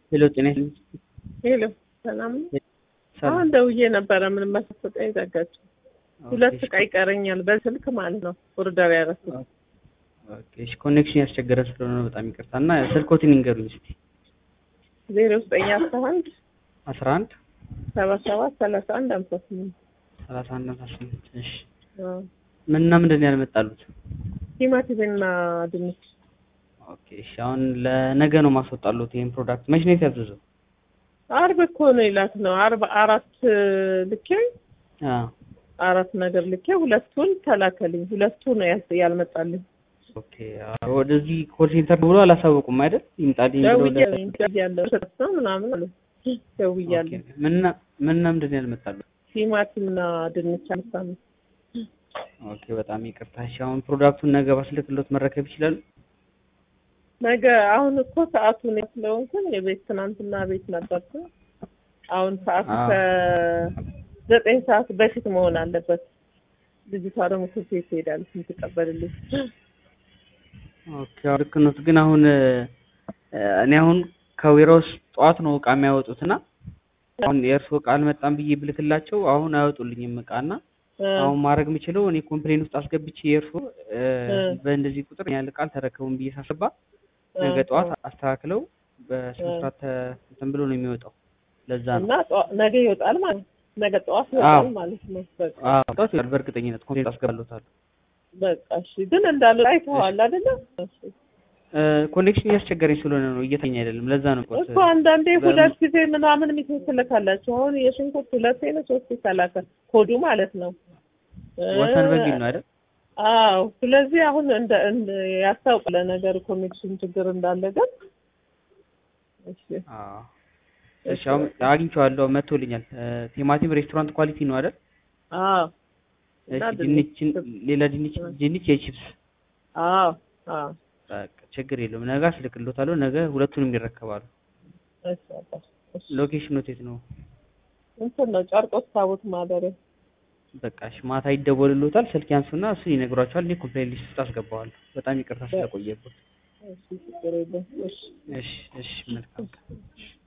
ሄሎ ጤና ሄሎ ሰላም ነው። ሰላም። አሁን ደውዬ ነበረ ምንም ማሳሰጠኝ ዘጋችሁ። ሁለት ዕቃ ይቀረኛል በስልክ ማለት ነው። ኦርደር ያደረኩት ኦኬ እሺ፣ ኮኔክሽን ያስቸገረ ስለሆነ ነው በጣም ይቅርታ። እና ስልኮትን ይንገሩኝ እስቲ። ዜሮ ዘጠኝ አስራ አንድ አስራ አንድ ሰባ ሰባት ሰላሳ አንድ ሃምሳ ስምንት ሰላሳ አንድ አስራ ስምንት እሺ። አዎ። ምንና ምንድን ነው ያልመጣሉት? ቲማቲምና ድንች ኦኬ እሺ፣ አሁን ለነገ ነው ማስወጣሉት ይሄን ፕሮዳክት። መች ነው የታዘዘው? አርብ እኮ ነው ይላት ነው አርብ አራት ልኬ አዎ አራት ነገር ልኬ ሁለቱን ተላከልኝ። ሁለቱ ነው ያስ- ያልመጣልኝ። ኦኬ። አዎ፣ ወደዚህ ኮል ሴንተር ብሎ አላሳወቁም አይደል? ይምጣልኝ ብሎ ለ- ደውያለሁ ነው ምናምን አሉ። ደውያለሁ። ኦኬ። ምንና ምንና ምንድን ነው ያልመጣሉት? ቲማቲምና ድንች አልሳም ኦኬ፣ በጣም ይቅርታ። እሺ፣ አሁን ፕሮዳክቱን ነገ ባስልክሎት መረከብ ይችላሉ? ነገ አሁን እኮ ሰዓቱ ነው ስለሆንኩኝ የቤት ትናንትና ቤት ነበርኩ። አሁን ሰዓቱ አዎ። ከዘጠኝ ሰዓት በፊት መሆን አለበት። ልጅቷ ደግሞ ትምህርት ቤት ትሄዳለች የምትቀበልልኝ። ኦኬ አዎ፣ ልክ ነው። ግን አሁን እ፣ እኔ አሁን ከዌራውስ ጠዋት ነው እቃ የሚያወጡት እና አሁን የእርስዎ እቃ አልመጣም ብዬ ብልክላቸው አሁን አያወጡልኝም እቃ እና አሁን ማድረግ የምችለው እኔ ኮምፕሌን ውስጥ አስገብቼ የእርስዎ እ፣ እ። በእንደዚህ ቁጥር ያህል እቃ አልተረከቡም ብዬ ሳስባ ነገ ጠዋት አስተካክለው በስነ ስርዓት ተ- እንትን ብሎ ነው የሚወጣው። ለዛ ነው እና ጠዋ- ነገ ይወጣል ማለት ነው። ነገ ጠዋት አዎ። ይወጣል ማለት ነው። በቃ አዎ፣ ጠዋት ይወጣል በእርግጠኝነት ኮምፕሌን አስገባለታለሁ። በቃ እሺ። ግን እንዳለ አይተዋል አይደለ? እሺ። ኮኔክሽን እያስቸገረኝ ስለሆነ ነው እየተኛ አይደለም። ለዛ ነው ቆት እኮ አንዳንዴ በም- ሁለት ጊዜ ምናምን ሚሴጅ ትልካላችሁ። አሁን የሽንኩርት ሁለቴ ነው ሶስቴ ተላከ ኮዱ ማለት ነው። ወሰን በሚል ነው አይደል? አዎ። ስለዚህ አሁን እንደ እንደ ያስታውቃል ነገር ኮኔክሽን ችግር እንዳለ ግን እሺ አዎ። እሺ አሁን አግኝቼዋለሁ፣ መጥቶልኛል። እ፣ ቲማቲም ሬስቶራንት ኳሊቲ ነው አይደል? አዎ እሺ እና ድንች ድንች- ሌላ ድንች ድንች የቺፕስ አዎ አዎ በቃ ችግር የለውም። ነገ አስልክሎታለሁ። ነገ ሁለቱንም ይረከባሉ። እሺ በቃ እሺ ሎኬሽኑ የት ነው? እንትን ነው ጨርቆስ ታቦት ማደሪያ በቃ እሺ ማታ ይደወልሎታል። ስልክ ያንሱና እሱን ይነግሯቸዋል። እኔ ኮምፕሌን ሊስት ውስጥ አስገባዋለሁ። በጣም ይቅርታ ስለቆየበት። እሺ ችግር የለም እሺ እሺ እሺ መልካም ቀን።